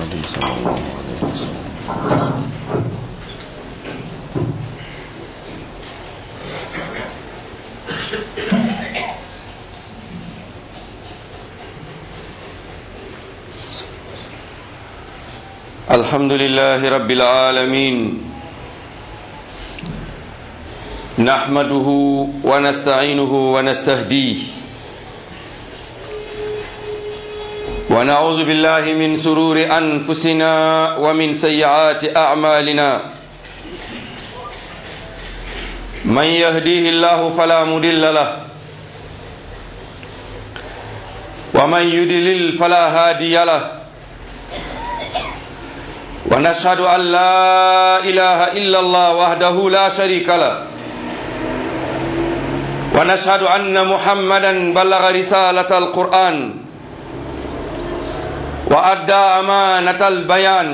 محمد صلى الله عليه وسلم الحمد لله رب العالمين نحمده ونستعينه ونستهديه ونعوذ بالله من سرور أنفسنا ومن سيئات أعمالنا من يهديه الله فلا مضل له ومن يضلل فلا هادي له ونشهد أن لا إله إلا الله وحده لا شريك له ونشهد أن محمدا بلغ رسالة القرآن وأدى أمانة البيان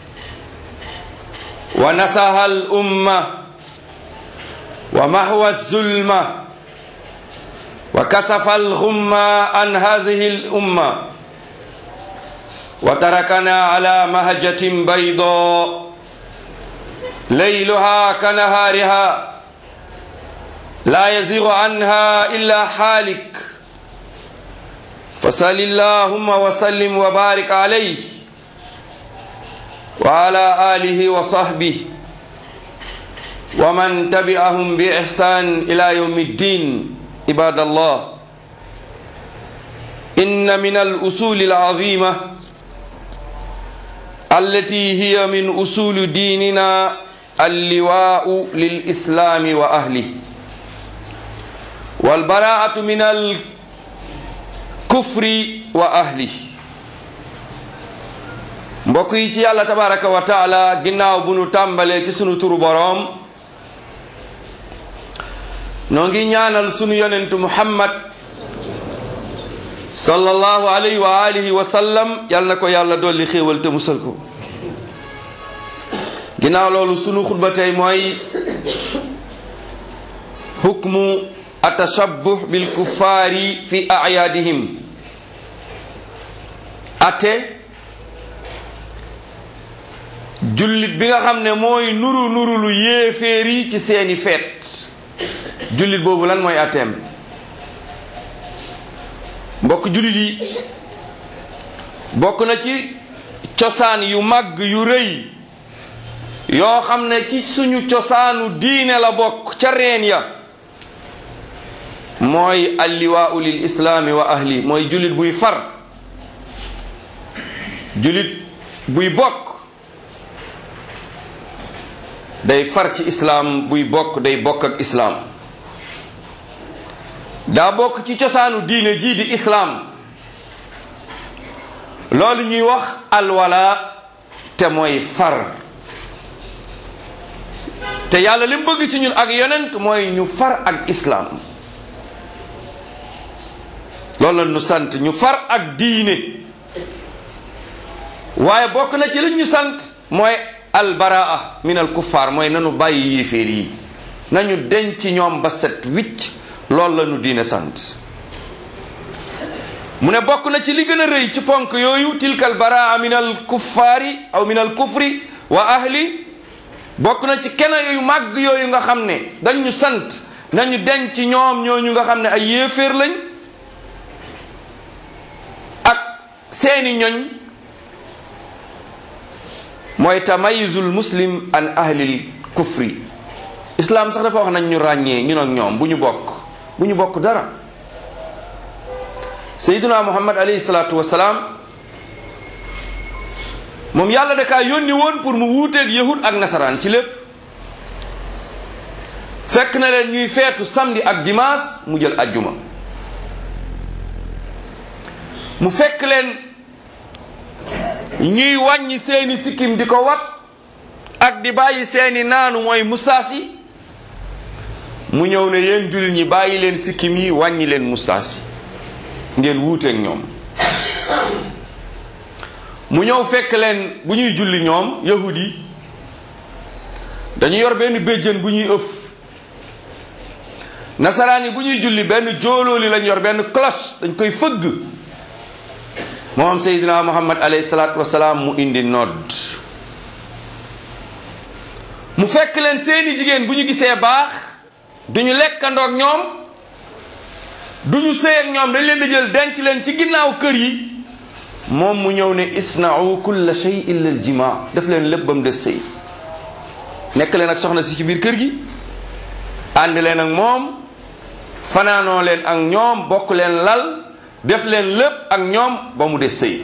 ونسها الأمة ومحو الظلمة وكسف الغمة عن هذه الأمة وتركنا على مهجة بيضاء ليلها كنهارها لا يزيغ عنها إلا حالك فصل اللهم وسلم وبارك عليه وعلى آله وصحبه ومن تبعهم بإحسان إلى يوم الدين عباد الله إن من الأصول العظيمة التي هي من أصول ديننا اللواء للإسلام وأهله والبراءة من الكفر وأهله mbokk yi ci yàlla tabaraka wa taala ginnaaw bu nu tàmbalee ci sunu turu boroom noo ngi ñaanal sunu yonentu muhammad sallallahu alayhi wa alihi wa sallam yal na ko yàlla dolli xéewal te musal ko ginnaaw loolu sunu xutba tey mooy hukmu atashabbuh bil kuffaari fi ayaadihim ate jullit bi nga xam ne mooy nuru nuru lu yéeféer yi ci seeni feet jullit boobu lan mooy ateem mbokk jullit yi bokk na ci cosaan yu màgg yu rëy yoo xam ne ci suñu cosaanu diine la bokk ca reen ya mooy alliwaau lil islaami wa ahli mooy jullit buy far jullit buy bokk day far ci islaam buy bokk day bokk ak islaam daa bokk ci cosaanu diine jii di islaam loolu ñuy wax alwala te mooy far te yàlla li mu bëgg ci ñun ak yonent mooy ñu far ak islaam loolu la ñu sant ñu far ak diine waaye bokk na ci li ñu sant mooy albaraa min al kuffaar mooy nanu bàyyi yéeféer yi nañu denc ñoom ba set wicc loolu la ñu diine sant mu ne bokk na ci li gën a rëy ci ponk yooyu tilka albaraa min al kuffaari aw min al kufri wa ahli bokk na ci kena yu màgg yooyu nga xam ne dañu sant nañu denc ñoom ñooñu nga xam ne ay yéeféer lañ ak seeni ñoñ mooy tamayizul muslim an ahlil kufri islam sax dafa wax nañ ñu ràññee ñun ak ñoom bu ñu bokk bu ñu bokk dara sayyiduna muhammad alayhi salaatu wasalaam moom yàlla da kaa yónni woon pour mu wuuteeg yahud ak nasaraan ci lépp fekk na leen ñuy feetu samedi ak dimanche mu jël ajjuma mu fekk leen ñuy wàññi seeni sikkim di ko wat ak di bàyyi seeni naanu mooy mustaas yi mu ñëw ne yéen jullit ñi bàyyi leen sikkim yi wàññi leen mustaas yi ngeen wuuteeg ñoom mu ñëw fekk leen bu ñuy julli ñoom yahud yi dañu yor benn béjjën bu ñuy ëf nasaraan yi bu ñuy julli benn jóolooli lañ yor benn cloche dañ koy fëgg moom seydina muhammad alayhi salaatu wasalaam mu indi nodd mu fekk leen seeni jigéen bu ñu gisee baax duñu lekkandoog ñoom duñu sëy ak ñoom dañ leen di jël denc leen ci ginnaaw kër yi moom mu ñëw ne isna'u kulla shay illa al jima def leen lépp ba mu des sëy nekk leen ak soxna si ci biir kër gi ànd leen ak moom fanaanoo leen ak ñoom bokk leen lal def leen lépp ak ñoom ba mu des sëy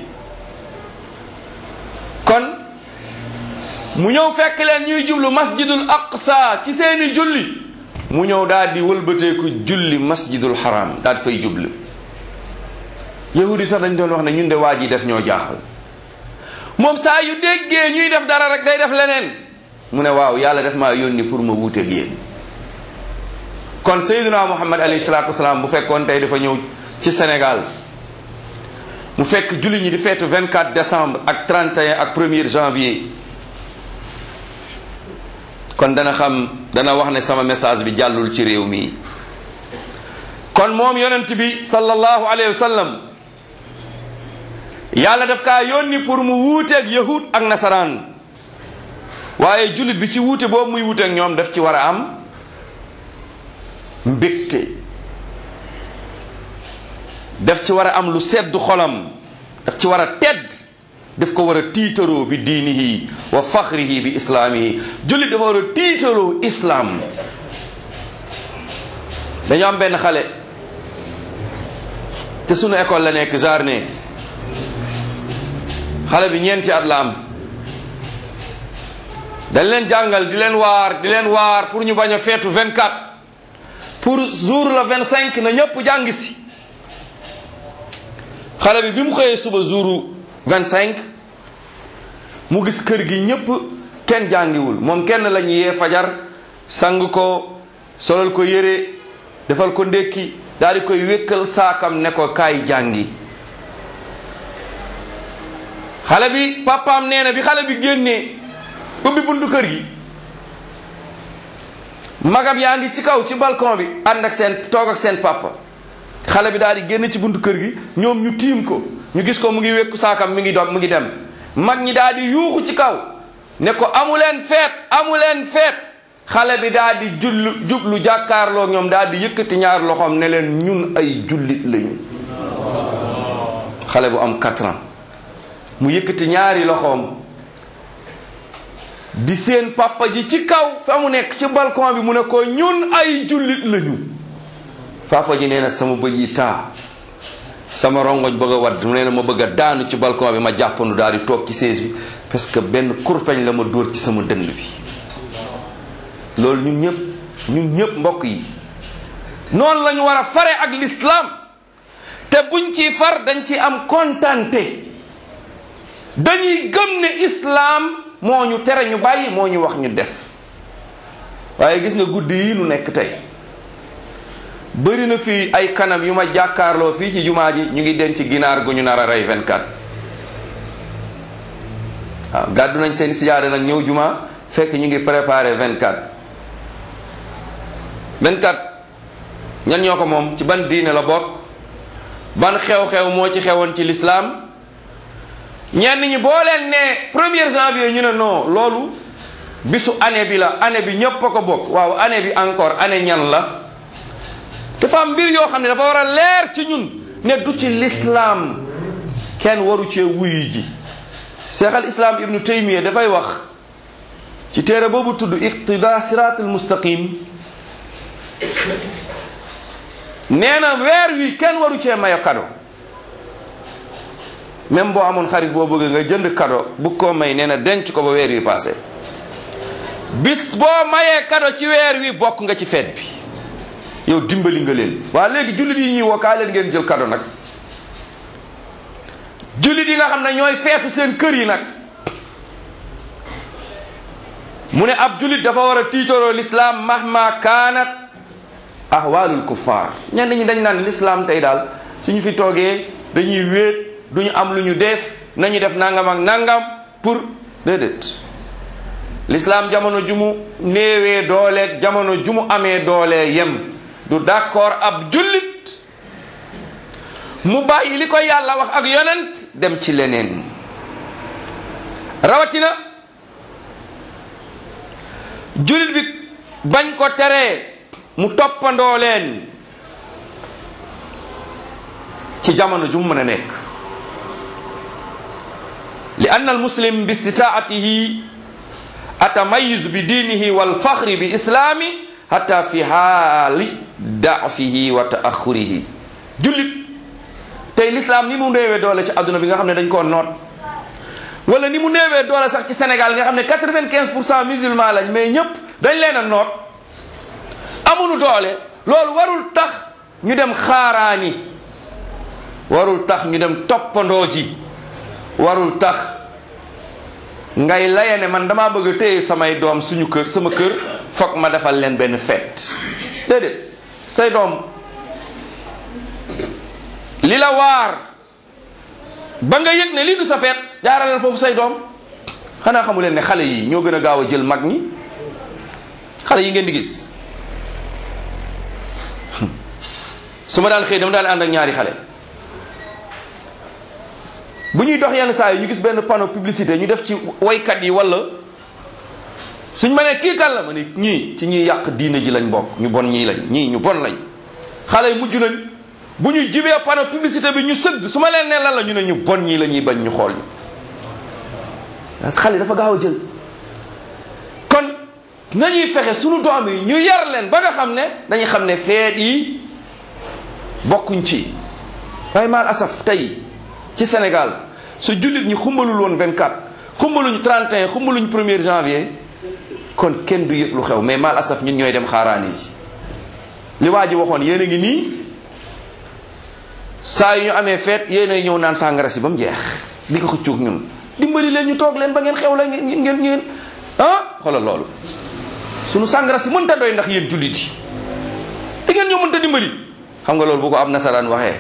kon mu ñëw fekk leen ñuy jublu masjidul aqsa ci seeni julli mu ñëw daal di wëlbateeku julli masjidul haram daal di fay jublu yahudi sax dañ doon wax ne ñun de waa ji def ñoo jaaxal moom saa yu déggee ñuy def dara rek day def leneen mu ne waaw yàlla def maa yónni pour ma wuuteeg yéen kon sayyiduna muhammad alayhi salaatu wasalaam bu fekkoon tey dafa ñëw ci Sénégal mu fekk julli ñi di feetu 24 décembre ak 31 ak 1er janvier kon dana xam dana wax ne sama message bi jàllul ci réew mi kon moom yonent bi sallallahu alayhi wa sallam yàlla daf kaa yónni pour mu wuuteeg yahud ak nasaraan waaye jullit bi ci wuute boobu muy wuuteeg ñoom daf ci war a am mbégte daf ci war a am lu sedd xolam daf ci war a tedd daf ko war a tiitaroo bi diinihi wa faxrihi bi islaamihi jullit dafa war a tiitaroo islaam dañoo am benn xale te sunu école la nekk jardin xale bi ñeenti at la am dañ leen jàngal di leen waar di leen waar pour ñu bañ a feetu 24 pour jour la 25 na ñëpp jàng si xale bi bi mu xëyee suba jouru 25 mu gis kër gi ñëpp kenn jàngiwul moom kenn la ñu yee fajar sang ko solal ko yére defal ko ndékki daal di koy wékkal saakam ne ko kaay jàngi xale bi papaam nee na bi xale bi génnee ubbi buntu kër gi magam yaa ngi ci kaw ci balcon bi ànd ak seen toog ak seen papa xale bi daal di génn ci buntu kër gi ñoom ñu tiim ko ñu gis ko mu ngi wékku saakam mi ngi dog mu ngi dem mag ñi daal di yuuxu ci kaw ne ko amuleen feet amuleen feet xale bi daal di jullu jublu jàkkaarloo ñoom daal di yëkkati ñaar loxoom ne leen ñun ay jullit lañu xale bu am quatre ans mu yëkkati ñaari loxoom di seen papa ji ci kaw fa mu nekk ci balcon bi mu ne ko ñun ay jullit lañu papa ji nee na sama bëj yi taa sama rongoñ bëgg a wadd mu nee na ma bëgg a daanu ci balcon bi ma jàppandu daal di toog ci sees bi parce que benn kurpeñ la ma dóor ci sama dënn bi loolu ñun ñëpp ñun ñëpp mbokk yi noonu la ñu war a fare ak l'islam te buñ ci far dañ ci am kontante dañuy gëm ne islam moo ñu tere ñu bàyyi moo ñu wax ñu def waaye gis nga guddi yi nu nekk tey bëri na fii ay kanam yu ma jàkkaarloo fii ci jumaa ji ñu ngi denc ginaar gu ñu nar a rey 24 waaw gàddu nañ seen sijaada nag ñëw jumaa fekk ñu ngi préparé 24 24 ñan ñoo ko moom ci ban diine la bokk ban xew-xew moo ci xewoon ci lislaam ñenn ñi boo leen ne premier janvier ñu ne non loolu bisu année bi la année bi ñépp a ko bokk waaw année bi encore année ñan la dafa am mbir yoo xam ne dafa war a leer ci ñun ne du ci lislaam kenn waru cee wuyu ji cheikh al islam ibnu taymiya dafay wax ci téere boobu tudd iqtida sirat al mustaqim nee na weer wi kenn waru cee mayo kado même boo amoon xarit boo bëgg nga jënd kado bu ko may nee na denc ko ba weer wi passé bis boo mayee kado ci weer wi bokk nga ci feet bi yow dimbali nga leen waa léegi jullit yi ñuy woo kaa leen ngeen jël kado nag jullit yi nga xam ne ñooy feetu seen kër yi nag mu ne ab jullit dafa war a tiitoroo l'islam mahma kaanat ahwaalul kuffar ñenn ñi dañ naan l'islam tey daal suñu fi toogee dañuy wéet duñu am lu ñu def nañu def nangam ak nangam pour déedéet l'islam jamono ju mu néewee dooleeg jamono ju mu amee doolee yem du d'accord ab jullit mu bàyyi li ko yàlla wax ak yonent dem ci leneen rawatina julit bi bañ ko teree mu toppandoo leen ci jamono ju mu mën a nekk li anna almuslim bi istitaatihi atamayiz bi diinihi walfaxri bi islaami hatta fi haali daafihi wa taaxurihi jullit tey l'islam ni mu néewee doole ci adduna bi nga xam ne dañ koo noot wala ni mu néewee doole sax ci Sénégal nga xam ne quatre-vingt-quinze pour cent musulman lañ mais ñëpp dañ leen a noot amuñu doole loolu warul tax ñu dem xaaraani warul tax ñu dem toppandoo ji warul tax ngay laye ne man damaa bëgg a téye samay doom suñu kër sama kër foog ma defal leen benn fête déedéet say doom li la waar ba nga yëg ne lii du sa feet jaaraleel foofu say doom xanaa xamu leen ne xale yi ñoo gën a gaaw a jël mag ñi xale yi ngeen di gis su ma daan xëy dama daan ànd ak ñaari xale bu ñuy dox yenn saa yi ñu gis benn panneau publicité ñu def ci waykat yi wala suñ ma ne kii kan la ma ne ñii ci ñuy yàq diine ji lañ bokk ñu bon ñii lañ ñii ñu bon lañ xale yi mujj nañ bu ñu jibee panneau publicité bi ñu sëgg su ma leen ne lan la ñu ne ñu bon ñii la ñuy bañ ñu xool ñu parce que xale dafa gaaw a jël kon nañuy fexe sunu doom yi ñu yar leen ba nga xam ne dañuy xam ne feet yi bokkuñ ci waaye maal asaf tey ci Sénégal su jullit ñi xumbalul woon 24 xumbaluñ 31 xumbaluñ 1er janvier kon kenn du yëg lu xew mais maal asaf ñun ñooy dem xaaraani ji li waa ji waxoon yéen a ngi nii saa yu ñu amee feet yéen a ñëw naan sàngara si ba mu jeex di ko xëccoog ñun dimbali leen ñu toog leen ba ngeen xew la ngeen ngeen ngeen ah xoolal loolu sunu sàngara si mënta doy ndax yéen jullit yi di ngeen ñoo mënta dimbali xam nga loolu bu ko am nasaraan waxee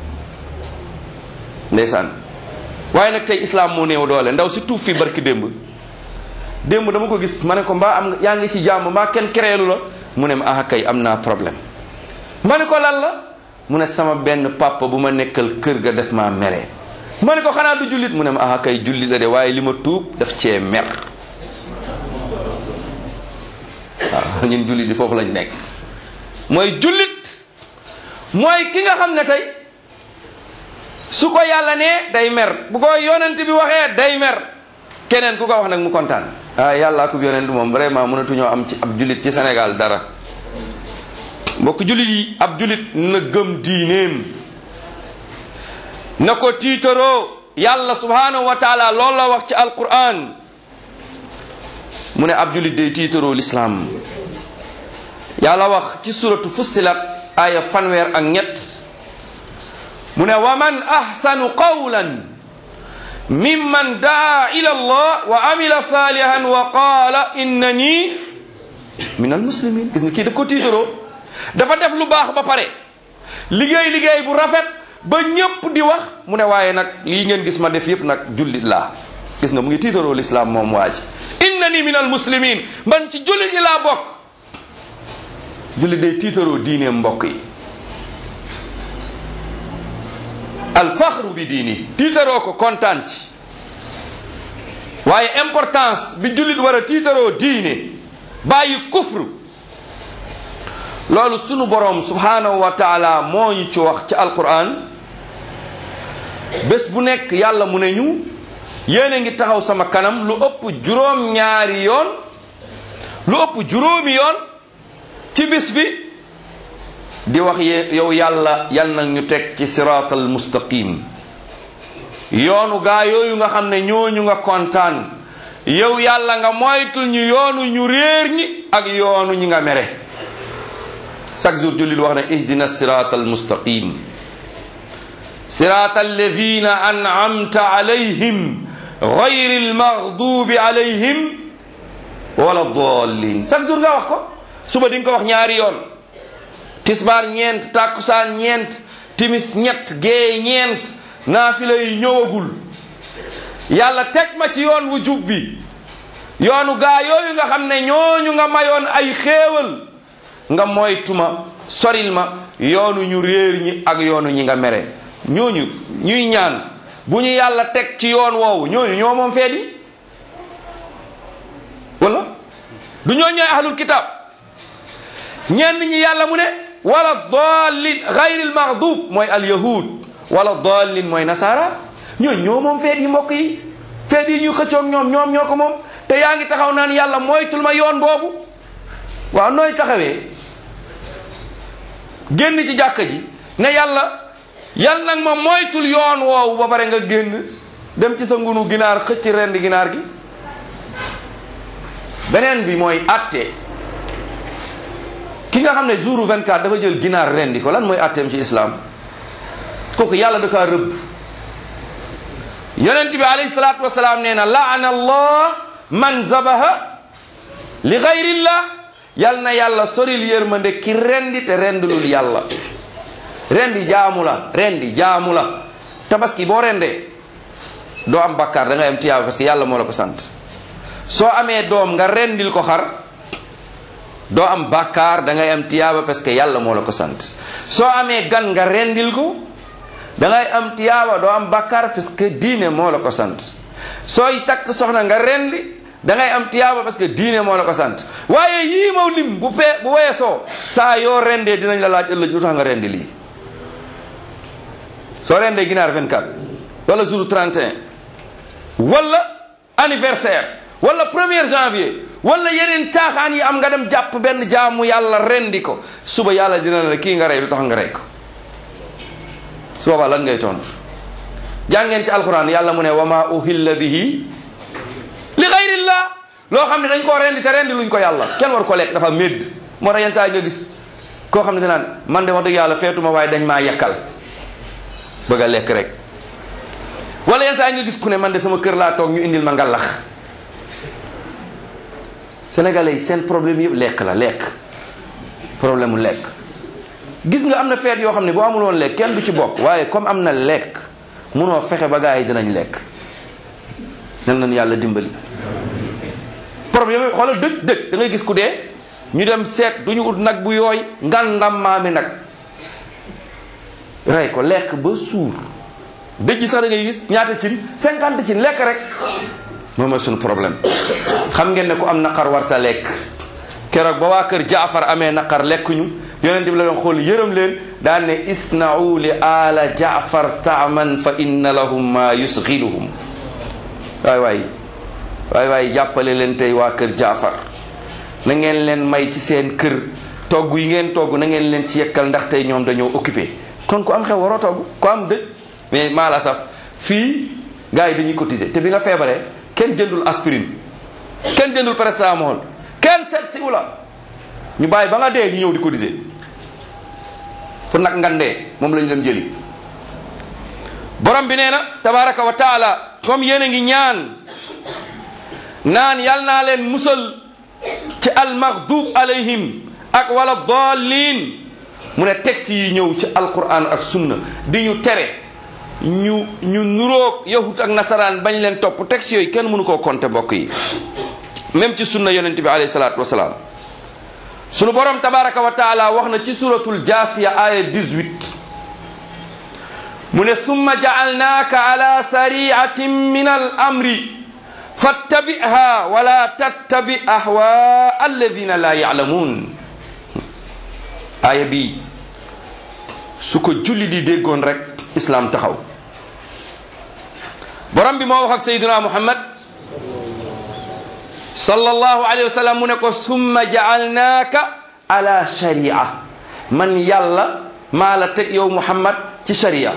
ndeysaan waaye nag tey islam moo néew doole ndaw si tuub fii barki démb démb dama ko gis ma ne ko mbaa am yaa ngi ci jàmm mbaa kenn kereelu la mu ne ma ah kay am naa problème ma ne ko lan la mu ne sama benn papa bu ma nekkal kër ga def maa mere ma ne ko xanaa du jullit mu ne ma ah kay jullit la de waaye li ma tuub daf cee mer waaw ñun jullit yi foofu lañ nekk mooy jullit mooy ki nga xam ne tey su ko yàlla nee day mer bu ko yonent bi waxee day mer keneen ku ko wax nag mu kontaan ah yàlla ak yonent moom vraiment mënatuñoo am ci ab jullit ci Sénégal dara mbokk jullit yi ab jullit na gëm diineem na ko tiitaroo yàlla subhanahu wa taala loolu la wax ci alquran mu ne ab jullit day tiitaroo l'islam yàlla wax ci suratu fussilat aya fanweer ak ñett mu ne wa man ahsanu qawlan mimman daa ila allah wa amila salihan wa qaala innani min almuslimin gis nga kii daf ko tiitaroo dafa def lu baax ba pare liggéey liggéey bu rafet ba ñépp di wax mu ne waaye nag lii ngeen gis ma def yépp nag jullit laa gis nga mu ngi tiitaroo l'islam moom waa ji innani min almuslimin man ci jullit yi laa bokk jullit day tiitaroo diineem mbokk yi alfaxru bi diini tiitaroo ko kontaan ci waaye importance bi jullit war a tiitaroo diine bàyyi kufru loolu sunu boroom subhanahu wa taala moo ñu ci wax ci alquran bés bu nekk yàlla mu ne ñu yéen a ngi taxaw sama kanam lu ëpp juróom ñaari yoon lu ëpp juróomi yoon ci bis bi di wax ye yow yàlla yal na ñu teg ci siraatal mustaqim yoonu gaa yooyu nga xam ne ñooñu nga kontaan yow yàlla nga moytul ñu yoonu ñu réer ñi ak yoonu ñi nga mere chaque jour jullit wax ne ihdina siraatal mustaqim siraatal ladina an'amta alayhim gayri almaghdubi alayhim wala dallin chaque jour nga wax ko suba di nga ko wax ñaari yoon tisbaar ñeent tàkkusaan ñeent timis ñett gée ñeent naafila yi ñëwagul yàlla teg ma ci yoon wu jub bi yoonu gaa yooyu nga xam ne ñooñu nga mayoon ay xéewal nga moytuma soril ma yoonu ñu réer ñi ak yoonu ñi nga mere ñooñu ñuy ñaan bu ñu yàlla teg ci yoon woowu ñooñu ñoo moom feet yi wala du ñoo ñooy ahlul kitab ñenn ñi yàlla mu ne wala dallin gayril maghdub mooy al yahud wala dallin mooy nasara ñooñu ñoo moom feet yi mbokk yi feet yi ñuy xëccoog ñoom ñoom ñoo ko moom te yaa ngi taxaw naan yàlla moytul ma yoon boobu waaw nooy taxawee génn ci jàkka ji ne yàlla yàlla nag ma moytul yoon woowu ba pare nga génn dem ci sa ngunu ginaar xëcc rend ginaar gi beneen bi mooy atte ki nga xam ne jouru 24 dafa jël ginaar rendi ko lan mooy atteem ci islam kooku yàlla da kaa rëbb yonent bi alayhi salaatu wasalaam nee na laana allah man zabaha li gayrillah yal na yàlla soril yërmande ki rendi te rendulul yàlla rendi jaamu la rendi jaamu la tabaski boo rendee doo am bakkaar da ngay am tiyaaba parce que yàlla moo la ko sant soo amee doom nga rendil ko xar doo am bakkaar da ngay am tiyaaba parce que yàlla moo la ko sant soo amee gan nga rendil ko da ngay am tiyaaba doo am bakkaar parce que diine moo la ko sant sooy takk soxna nga rendi da ngay am tiyaaba parce que diine moo la ko sant waaye yii maw lim bu fee bu weesoo saa yoo rendee dinañ la laaj ëllëg lu tax nga rendi lii soo rendee ginaar 24 wala jour 31 wala anniversaire wala premier janvier wala yeneen caaxaan yi am nga dem jàpp benn jaamu yàlla rendi ko suba yàlla dina la kii nga rey lu tax nga rey ko su boobaa lan ngay tontu jàngeen ci alquran yàlla mu ne wa ma uhilla bihi li gayrillah loo xam ne dañ koo rendi te rendi luñ ko yàlla kenn war ko lekk dafa médd moo tax yenn saa yi nga gis koo xam ne danaan man de wax dëgg yàlla feetuma waaye dañ maa yekkal bëgg a lekk rek wala yenn saa yi nga gis ku ne man de sama kër laa toog ñu indil ma ngalax sénégalais yi seen problème yëpp lekk la lekk problème mu lekk gis nga am na feet yoo xam ne boo amul woon lekk kenn du ci bokk waaye comme am na lekk munoo fexe ba gaa yi dinañ lekk nan nañu yàlla dimbali problème yi xoolal dëj dëj da ngay gis ku dee ñu dem seet du ñu ut nag bu yooy ngandam maami nag rey ko lekk ba suur dëj ji sax da ngay gis ñaata cin cinquante cin lekk rek moom mooy suñu problème xam ngeen ne ku am naqar warta lekk keroog ba waa kër jaafar amee naqar lekkuñu yonent bi la doon xool yërëm leen daan ne isna'u li ala jaafar taaman fa inna lahum ma yusghiluhum waay waay waay waay jàppale leen tey waa kër jaafar na ngeen leen may ci seen kër togg yi ngeen togg na ngeen leen ci yekkal ndax tey ñoom dañoo occupé kon ku am xew waroo togg ku am dëj mais maa la saf fii gars yi dañuy cotiser te bi nga feebaree kenn jëndul aspirine kenn jëndul paracetamol kenn seet si wula ñu bàyyi ba nga dee ñu ñëw di cotiser fu nag ngandee moom lañu dem jëli borom bi nee na tabaraka wa taala comme yéen a ngi ñaan naan yal naa leen musal ci almaghdub alayhim ak wala dallin mu ne texte yi ñëw ci alquran ak sunna di ñu tere ñu ñu nuroog yahut ak nasaraan bañ leen topp texte yooyu kenn mënu koo compter mbokk yi même ci sunna yonent bi alayhi salaatu wasalaam sunu borom tabaraka wa taala wax na ci suratul jaasiya aya 18 mu ne summa jaalnaaka ala sariatin min al amri fattabiha wala tattabi ahwa alladina la yaalamuun aaya bi su ko julli di déggoon rek islam taxaw borom bi moo wax ak sayyidina muhammad sallallahu alayhi wa sallam mu ne ko summa jaalnaaka ala sharia man yàlla maa la teg yow muhammad ci sharia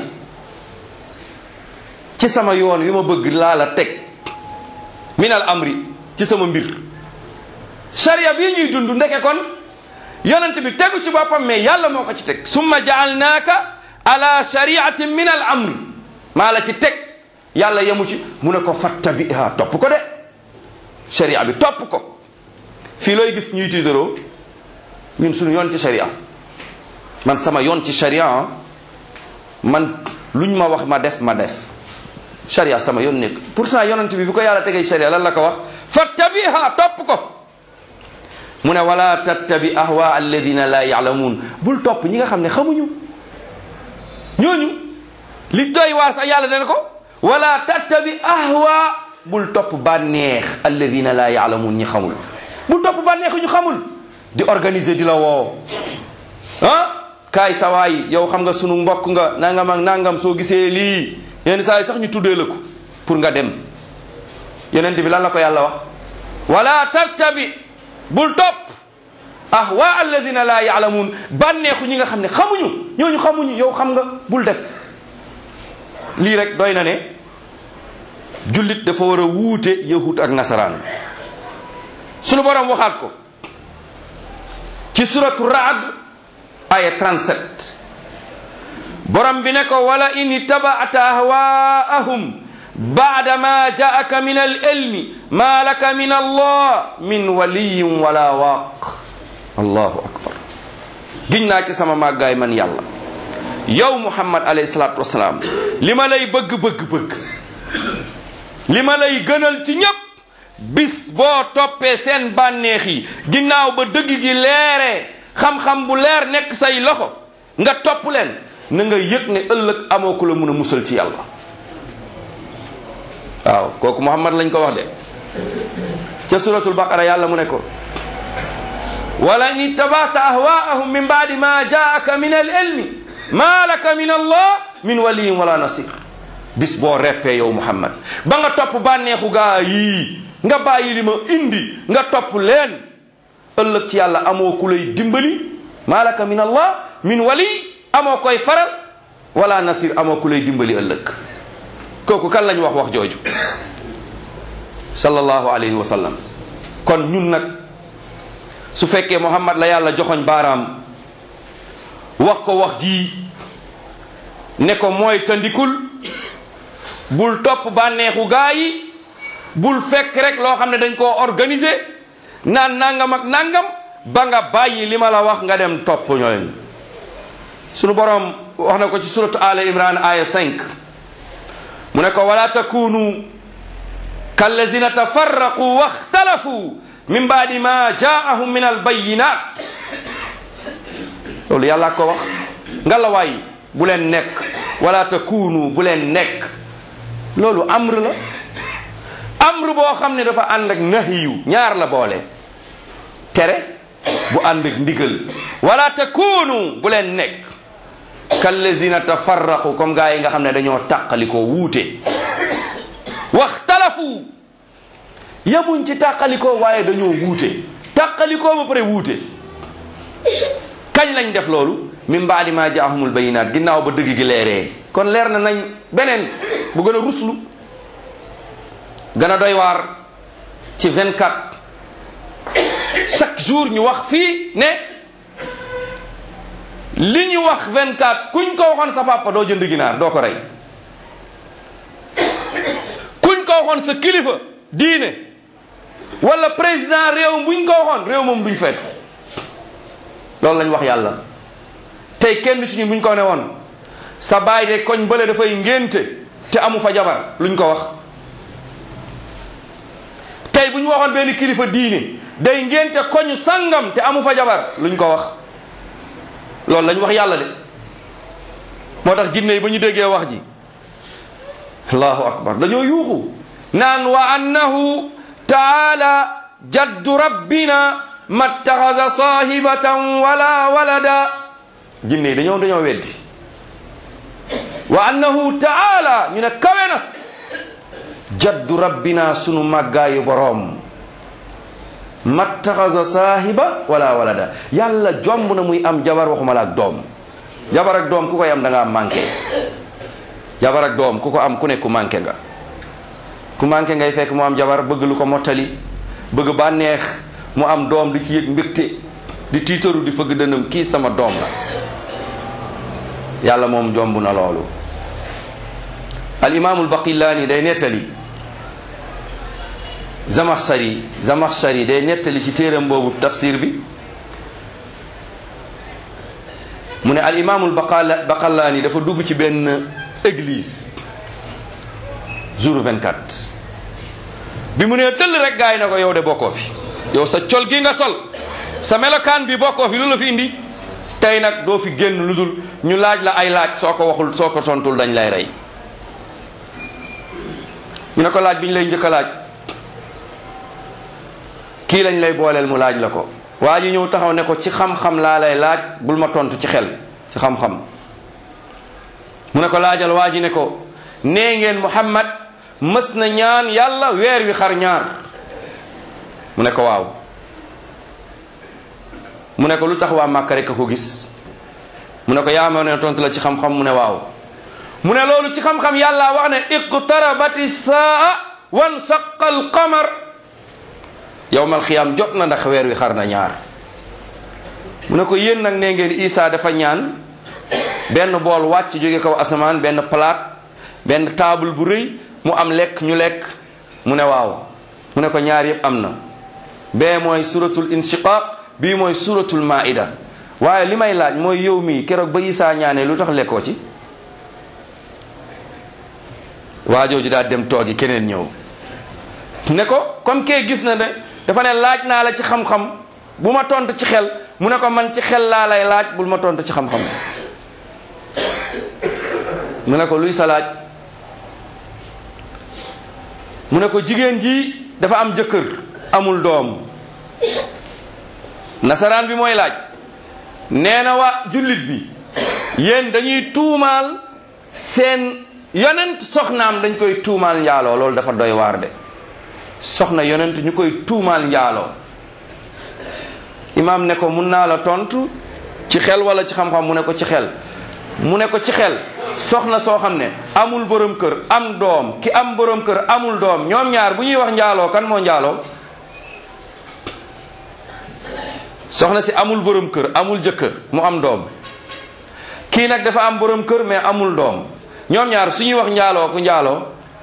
ci sama yoon wi ma bëgg laa la teg min al amri ci sama mbir sharia bii ñuy dund ndeke kon yonent bi tegu ci boppam mais yàlla moo ko ci teg summa jaalnaaka ala shariatin min al amri maa la ci teg yàlla yemu ci mu ne ko fattabiha topp ko de sharia bi topp ko fii looy gis ñuy tiitaroo ñun suñu yoon ci sharia man sama yoon ci sharia man luñ ma wax ma def ma def sharia sama yoon nekk pourtant yonent bi bi ko yàlla tegee sharia lan la ko wax fattabiha topp ko mu ne wala tattabi ahwa alladina la yaalamuun bul topp ñi nga xam ne xamuñu ñooñu li doy waar sax yàlla dana ko wala tattabi ahwa bul topp bànneex alladina la yaalamuun ñi xamul bul topp bànneex ñu xamul di organiser di la woo ah kaay sawaay yow xam nga sunu mbokk nga nangam ak nangam soo gisee lii yenn saa yi sax ñu tuddee la ko pour nga dem yonent bi lan la ko yàlla wax wala tattabi bul topp ahwa alladina la yaalamuun bànneexu ñi nga xam ne xamuñu ñooñu xamuñu yow xam nga bul def lii rek doy na ne jullit dafa war a wuute yahut ak nasaraan sunu borom waxaat ko ci suratu raad aya 37 borom bi ne ko wala in ittabaata ahwaahum baada ma jaaka min al ilmi ma laka min allah min waliyin wala waaq allahu akbar giñ naa ci sama màggaay man yàlla yow muhammad alayhi salatu wasalaam li ma lay bëgg bëgg bëgg li ma lay gënal ci ñépp bis boo toppee seen bànneex yi ginnaaw ba dëgg gi leeree xam-xam bu leer nekk say loxo nga topp leen na nga yëg ne ëllëg amoo ku la mun a musal ci yàlla waaw kooku muhammad lañ ko wax de ca suratul baqara yàlla mu ne ko wala in ittabata ahwaahum min baadi ma jaaka min al ilmi ma laka min allah min waliyin wala nasir bis boo reppee yow muhammad ba nga topp bànneexu gaa yii nga bàyyi li ma indi nga topp leen ëllëg ci yàlla amoo ku lay dimbali ma laka min allah min wali amoo koy faral wala nasir amoo ku lay dimbali ëllëg kooku kan lañ wax wax jooju sallallahu alayhi wa sallam kon ñun nag su fekkee muhammad la yàlla joxoñ baaraam wax ko wax ji ne ko mooy tandikul bul topp bànneexu gaa yi bul fekk rek loo xam ne dañ koo organiser naan nangam ak nangam ba nga bàyyi li ma la wax nga dem topp ñooñ sunu borom wax na ko ci suratu ala imran aya 5 mu ne ko wala takunu kallazina tafarraqu waxtalafu min baadi ma jaahum min albayinat loolu yàlla ko wax nga la waay bu leen nekk wala takunu bu leen nekk loolu amr la amr boo xam ne dafa ànd ak nahiyu ñaar la boole tere bu ànd ak ndigal wala takunu bu leen nekk kallazina tafarraqu comme gaa yi nga xam ne dañoo tàqalikoo wuute waxtalafu yamuñ ci tàqalikoo waaye dañoo wuute tàqalikoo ba pare wuute kañ lañ def loolu min baadi ma jaahumul bayinaat ginnaaw ba dëgg gi leeree kon leer na nañ beneen bu gën a ruslu gën a doy waar ci 24 chaque jour ñu wax fii ne li ñu wax 24 kuñ ko waxoon sa papa doo jënd ginaar doo ko rey kuñ ko waxoon sa kilifa diine wala président réew buñ ko waxoon réew moom duñ feetu loolu lañ wax yàlla tey kenn ci ñun buñ ko ne woon sa baay de koñ bële dafay ngénte te amu fa jabar luñ ko wax tey bu ñu waxoon benn kilifa diine day ngénte koñ sangam te amu fa jabar luñ ko wax loolu lañ wax yàlla de moo tax jinne yi ba ñu déggee wax ji allahu akbar dañoo yuuxu naan wa annahu taala jaddu rabbina mattaxasa sahibatan wala walada jinne yi dañoo dañoo weddi wa annahu taala ñu ne kawe na jaddu rabbina sunu màggaayu boroom mattaxasa saahiba wala walada yàlla jomb na muy am jabar waxuma la ak doom jabar ak doom ku koy am da ngaa manqué jabar ak doom ku ko am ku ne ku manqué nga ku manqué ngay fekk mu am jabar bëgg lu ko mottali bëgg bànneex mu am doom di ci yëg mbégte di tiitaru di fëgg dënam kii sama doom la yàlla moom jomb na loolu al imaamul baqillaani day nettali zamaxshari zamaxshari day nettali ci téeram boobu tafsir bi mu ne al imaamul baqala baqallaani dafa dugg ci benn église jour 24 bi mu nee tëll rek gaay na ko yow de bokkoo fi yow sa col gi nga sol sa melokaan bi bokkoo fi lu la fi indi tey nag doo fi génn lu dul ñu laaj la ay laaj soo ko waxul soo ko tontul dañ lay rey ñu ne ko laaj bi ñu lay njëkk a laaj kii lañ lay booleel mu laaj la ko waa ji ñëw taxaw ne ko ci xam-xam laa lay laaj bul ma tontu ci xel ci xam-xam mu ne ko laajal waa ji ne ko nee ngeen Muhammad mës na ñaan yàlla weer wi xar ñaar mu ne ko waaw mu ne ko lu tax waa Màkka rek a ko gis mu ne ko yaa ma ne tontu la ci xam-xam mu ne waaw mu ne loolu ci xam-xam yàlla wax ne iqtarabati saa wan saqa al qamar yowmal xiyaam jot na ndax weer wi xar na ñaar mu ne ko yéen nag nee ngeen Isa dafa ñaan benn bool wàcc jóge kaw asamaan benn palaat benn table bu rëy mu am lekk ñu lekk mu ne waaw mu ne ko ñaar yëpp am na bee mooy suratul inshiqaq bii mooy suratul maida waaye li may laaj mooy yow mii keroog ba Isa ñaanee lu tax lekkoo ci waajooju daal dem toogi keneen ñëw ne ko comme kee gis na ne dafa ne laaj naa la ci xam-xam bu ma tontu ci xel mu ne ko man ci xel laa lay laaj bul ma tontu ci xam-xam mu ne ko luy sa laaj mu ne ko jigéen ji dafa am jëkkër amul doom nasaraan bi mooy laaj nee na waa jullit bi yéen dañuy tuumaal seen yonent soxnaam dañ koy tuumaal njaaloo loolu dafa doy waar de soxna yonent ñu koy tuumaal njaaloo imaam ne ko mun naa la tontu ci xel wala ci xam-xam mu ne ko ci xel mu ne ko ci xel soxna soo xam ne amul borom kër am doom ki am borom kër amul doom ñoom ñaar bu ñuy wax njaaloo kan moo njaaloo soxna si amul borom kër amul jëkkër mu am doom kii nag dafa am borom kër mais amul doom ñoom ñaar su ñuy wax njaaloo ku njaaloo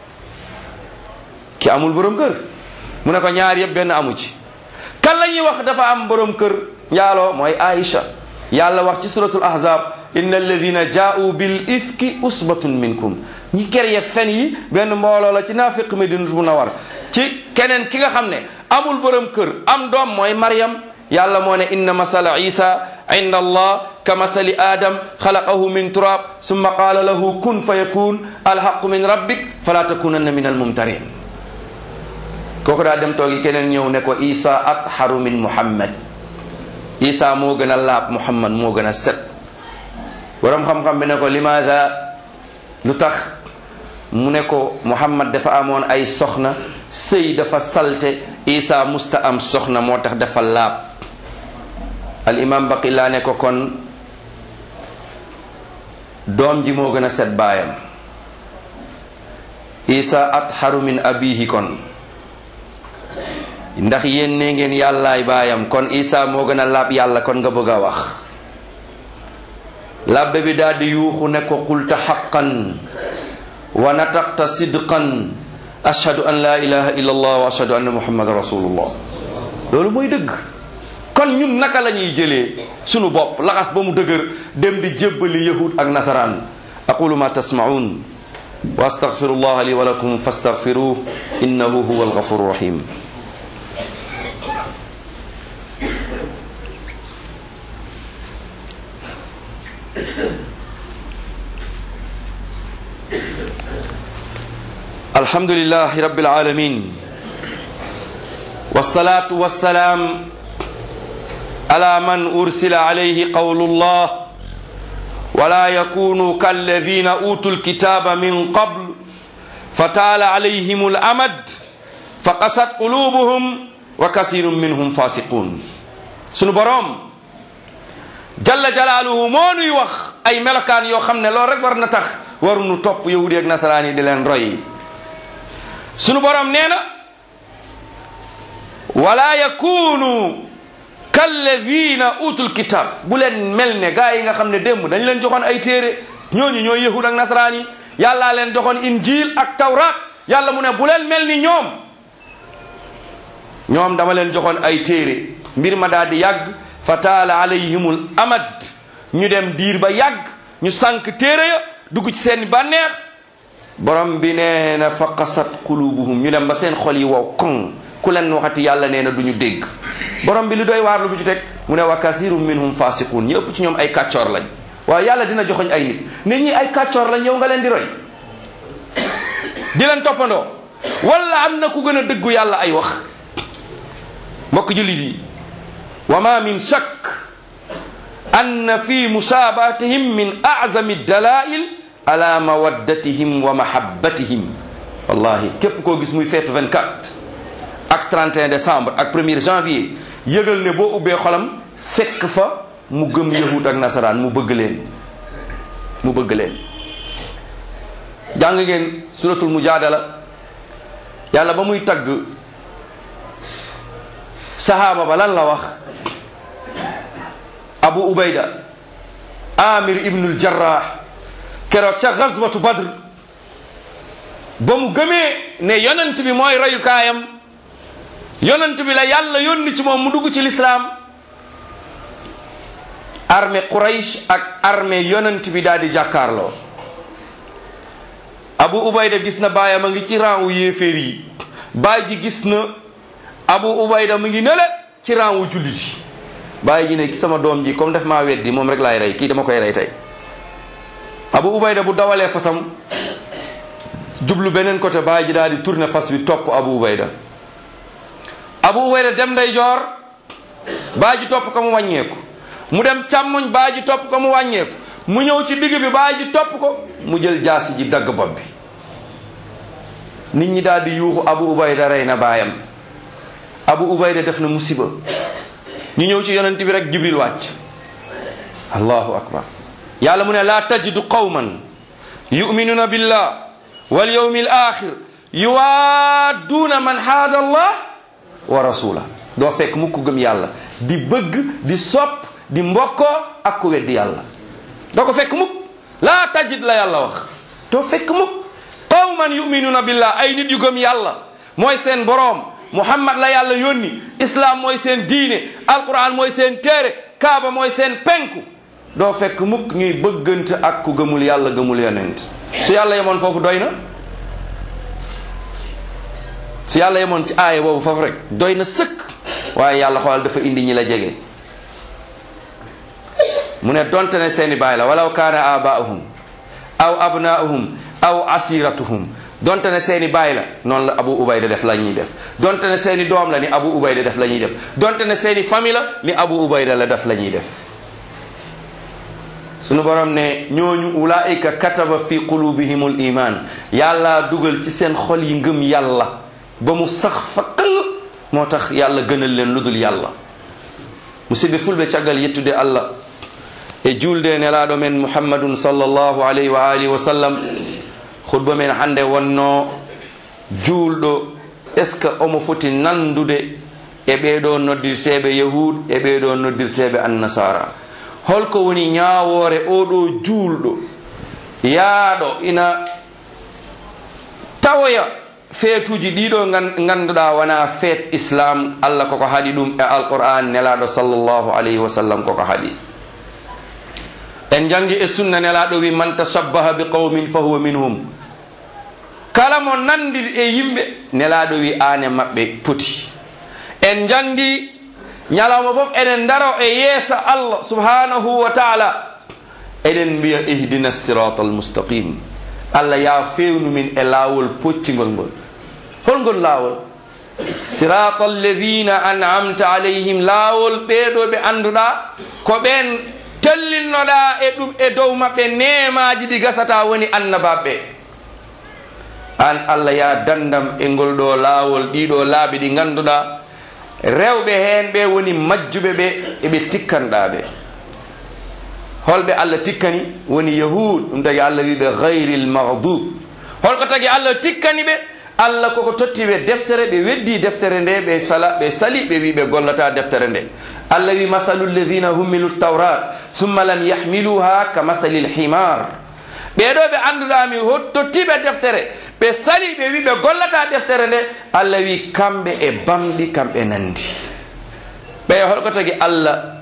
ki amul borom kër mu ne ko ñaar yëpp benn amu ci kan la ñuy wax dafa am borom kër njaaloo mooy Aïcha yàlla wax ci suratul ahzab inna alladina jaa'u bil ifki usbatun minkum ñi kerye fen yi benn mbooloo la ci naafiq Madinatul Munawwar ci keneen ki nga xam ne amul borom kër am doom mooy Maryam yàlla moo ne inna masala isa inda allah ka masali adam xalaqahu min turab summa qaala lahu kun fa yakun alhaqu min rabbik fala takunanna min almumtarin kooku daa dem toogi keneen ñëw ne ko isa atharu min muhammad isa moo gën a laab muhammad moo gën a set borom xam-xam bi ne ko limaada lu tax mu ne ko muhammad dafa amoon ay soxna sëy dafa salte isa musta am soxna moo tax dafa laab al imam baqilaa ne ko kon doom ji moo gën a set baayam isa atharu min abihi kon ndax yéen ne ngeen yàllaay baayam kon isa moo gën a laab yàlla kon nga bëgg a wax labbe bi daal di yuuxu ne ko qulta xaqan wa nataqta sidqan ashhadu an la ilaha illa allah wa ashhadu anna muhammadan rasulullah loolu mooy dëgg kon ñun naka la ñuy jëlee sunu bopp laxas ba mu dëgër dem di jébbali yahud ak nasaraan aqulu ma tasmaun wa astaghfiru allah li wa lakum fastaghfiruh innahu huwa alghafuru rahim الحمد لله رب العالمين والصلاة والسلام على من أرسل عليه قول الله ولا يكونوا كالذين أوتوا الكتاب من قبل فطال عليهم الأمد فقست قلوبهم وكثير منهم فاسقون سنو بروم جل جلاله مونوي wax ay melokaan yoo xam ne loolu rek war na tax waruñu topp yahudi ak nasaraan yi di leen roy sunu borom nee na wala yakunu kalladina utul kitab bu leen mel ne gaa yi nga xam ne démb dañ leen joxoon ay téere ñooñu ñooy yahud ak nasaraan yi yàllaa leen joxoon injil ak tawrat yàlla mu ne bu leen mel ni ñoom ñoom dama leen joxoon ay téere mbir ma daal di yàgg fa taala alayhimul amad ñu dem diir ba yàgg ñu sànq téere ya dugg ci seen bànneex borom bi nee na fa qasat qulubuhum ñu dem ba seen xol yi wow koŋ ku leen waxati yàlla nee na du ñu dégg borom bi li doy waar lu mu ci teg mu ne wa kathirum minhum fasiqun ñi ëpp ci ñoom ay kàccoor lañ waaye yàlla dina joxoñ ay nit nit ñi ay kàccoor lañ yow nga leen di roy di leen toppandoo wala am na ku gën a dëggu yàlla ay wax mbokk jullit yi wa ma min shakk anna fi musaabatihim min azami dalail ala mawaddatihim wa mahabbatihim wallahi képp koo gis muy feetu 24 ak 31 décembre ak 1er janvier yëgal ne boo ubbee xolam fekk fa mu gëm yahud ak nasaraan mu bëgg leen mu bëgg leen jàng ngeen suratul mujadala yàlla ba muy tagg sahaaba ba lan la wax abu ubayda amir ibnul jarrah keroog ca gazwatu badr ba mu gëmee ne yonent bi mooy royukaayam yonent bi la yàlla yónni ci moom mu dugg ci lislaam armée Quraysh ak armée yonent bi daal di jàkkaarloo abu ubayda gis na baayam a ngi ci rang wu yéeféer yi baay ji gis na abu ubayda mu ngi nele ci rang wu jullit yi baay ji ne sama doom ji comme def maa weddi moom rek laay rey kii dama koy rey tey abu ubayda bu dawalee fasam jublu beneen côté baay ji daal di tourner fas bi topp abu ubayda abu ubayda dem nday joor baay ji topp ko mu wàññeeku mu dem càmmoñ baay ji topp ko mu wàññeeku mu ñëw ci digg bi baay ji topp ko mu jël jaasi ji dagg bopp bi nit ñi daal di yuuxu abu ubayda rey na baayam abu ubayda def na musiba ñu ñëw ci yonent bi rek jibril wàcc allahu akbar yàlla mu ne laa tajidu qawman yuminuna billah wal yawmi al axir yuwaadduuna man haada allah wa rasula doo fekk mukk gëm yàlla di bëgg di sopp di mbokkoo ak ku weddi yàlla doo ko fekk mukk laa tajid la yàlla wax doo fekk mukk qawman yuminuna billah ay nit yu gëm yàlla mooy seen boroom muhammad la yàlla yónni islam mooy seen diine alquran mooy seen téere kaaba mooy seen penku doo fekk mukk ñuy bëggante ak ku gëmul yàlla gëmul yonent su yàlla yemoon foofu doy na su yàlla yemoon ci aaya boobu foofu rek doy na sëkk waaye yàlla xoolal dafa indi ñi la jege mu ne donte ne seeni baay la walaw kaana abaahum aw abnaahum aw asiratuhum donte ne seeni baay la noonu la abu ubayda def la ñuy def donte ne seeni doom la ni abu ubayda def la ñuy def donte ne seeni famille la ni abu ubayda la def la ñuy def sunu borom ne ñooñu ulaika kataba fi qulubihimul iman yàlla dugal ci seen xol yi ngëm yàlla ba mu sax fa kal moo tax yàlla gënal leen ludul yàlla musidɓe fulɓe caggal yettude allah e julde nelaɗo men muhammadun sallllahu alayhi wa alihi wa sallam khutba men hande wonno juulɗo est ce que omo foti nandude e ɓeɗo noddirteɓe yahud e ɓeɗo noddirteɓe annasara holko woni ñawore oɗo juulɗo yaaɗo ina tawoya feetuji ɗiɗo ganduɗa wona feet islam allah koko haɗi ɗum e alquran nelaɗo sallllahu alayhi wa sallam koko haɗi en jangi e sunna nelaɗo wi man tashabbaha bi qawmin fa huwa minhum kala mo nandi e yimɓe nelaɗo wi ane maɓɓe poti en jangi ñalawma fof eɗen daro e yeesa allah subhanahu wa taala eɗen mbiya ihdina sirata almustaqim allah ya fewnu min e laawol poccigol ngol holngol laawol sirata alladina an'amta alayhim laawol ɓeɗo ɓe annduɗa ko ɓen tellinnoɗa e ɗum e dow maɓɓe nemaji ɗi gasata woni annabaɓe an allah ya dandam e ngol ɗo laawol ɗiɗo laaɓi ɗi ganduɗa rewɓe hen ɓe woni majjuɓe ɓe eɓe tikkanɗa ɓe holɓe allah tikkani woni yahud ɗum tagi allah wiɓe gayri lmagdub holko tagi allah tikkani ɓe allah koko tottiɓe deftere ɓe weddi deftere nde ɓe sala ɓe sali ɓe wi ɓe gollata deftere nde allah wi masalu lladina hummilu tawrat summa lam yahmiluha ka masali lhimar ɓeɗo ɓe annduɗami tottiɓe deftere ɓe sali ɓe wi ɓe gollata deftere nde allah wi kamɓe e bamɗi kamɓe nandi ɓe holko tagi allah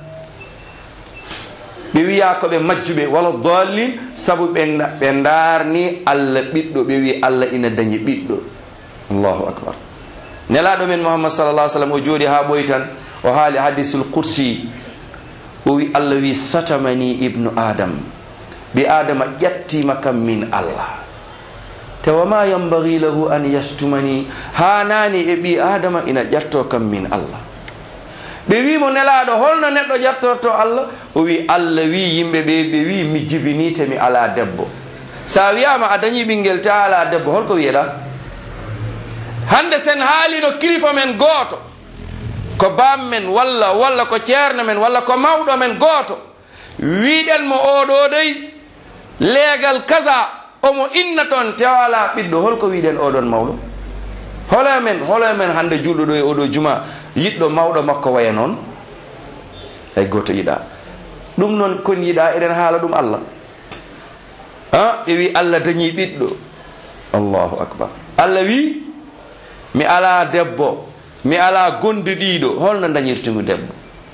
ɓe wiya koɓe majjuɓe wala dallin saabu ɓe ɓe darni allah ɓiɗɗo ɓe wi allah ina dañi ɓiɗɗo allahu akbar nelaɗo men muhammad sallallah sallam o jooɗi ha ɓoyi tan o haali hadisul kursi o wi allah wi satamani ibnu adam ɓi adama ƴattima kam min allah te wama yambagi lahu an yastumani ha nani e ɓi adama ina ƴatto kam min allah ɓe wimo nelaɗo holno neɗɗo ƴattorto allah o wi allah wi yimɓe ɓe ɓe wi mi jibinite mi ala debbo sa wiyama a dañi ɓinguel ta ala debbo holko wiyeɗa hande sen haalino kilifa men gooto ko bam men walla walla ko ceerno men walla ko mawɗo men gooto wiɗen mo oɗo dey leegal kaza omo inna toon tewala ɓiɗɗo holko wiɗen oɗon mawɗo holo men holo men hande julɗo ɗo e oɗo juma yiɗɗo mawɗo makko waya noon hay goto yiɗa ɗum noon kon yiɗa eɗen haala ɗum allah a ɓe wi allah dañi ɓiɗɗo allahu akbar allah wi mi ala debbo mi ala gonde ɗiɗo holno dañirtugu debbo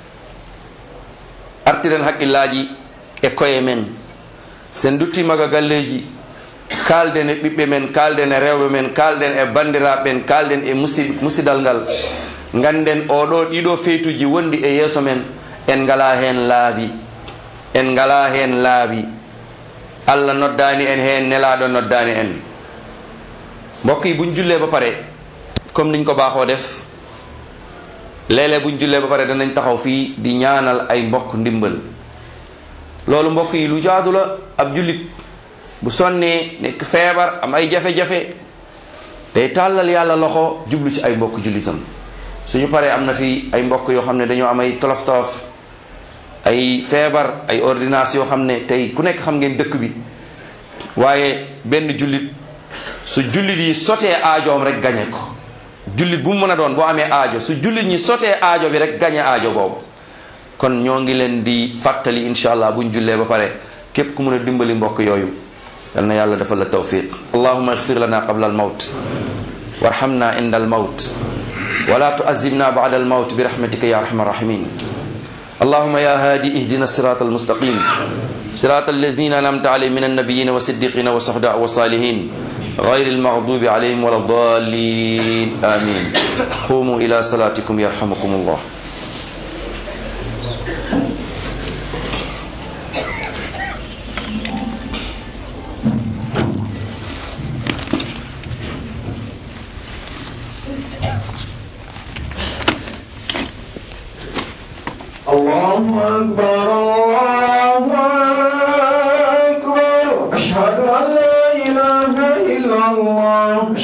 artiren haqqillaji e koye men sen duttimaga galleji kalden e ɓiɓɓe men kalden e rewɓe men kalden e bandiraɓe men kalden e musid musidal ngal ganden oɗo ɗiɗo feytuji wondi e yeeso men en ngala hen laabi en ngala hen laabi allah noddani en hen nelaɗo noddani en mbokk yi buñ jullee ba pare comme niñ ko baaxoo def léeg-léeg buñ jullee ba pare danañ taxaw fii di ñaanal ay mbokk ndimbal loolu mbokk yi lu jaadu la ab jullit bu sonnee nekk feebar am ay jafe-jafe day tàllal yàlla loxo jublu ci ay mbokk jullitam suñu paree am na fi ay mbokk yoo xam ne dañoo am ay tolof tolof ay feebar ay ordonnance yoo xam ne tey ku nekk xam ngeen dëkk bi waaye benn jullit su jullit yi sotee aajoom rek gañe ko jullit bu mu mën a doon boo amee aajo su jullit ñi sotee aajo bi rek gañe aajo boobu kon ñoo ngi leen di fàttali incha allah buñ jullee ba pare képp ku mën a dimbali mbokk yooyu yal na yàlla defal la tawfiq allahuma igfir lana qabla almawt warhamna inda almawt ولا تعذبنا بعد الموت برحمتك يا ارحم الراحمين اللهم يا هادي اهدنا الصراط المستقيم صراط الذين انعمت عليهم من النبيين والصديقين والشهداء والصالحين غير المغضوب عليهم ولا الضالين امين قوموا الى صلاتكم يرحمكم الله الله أكبر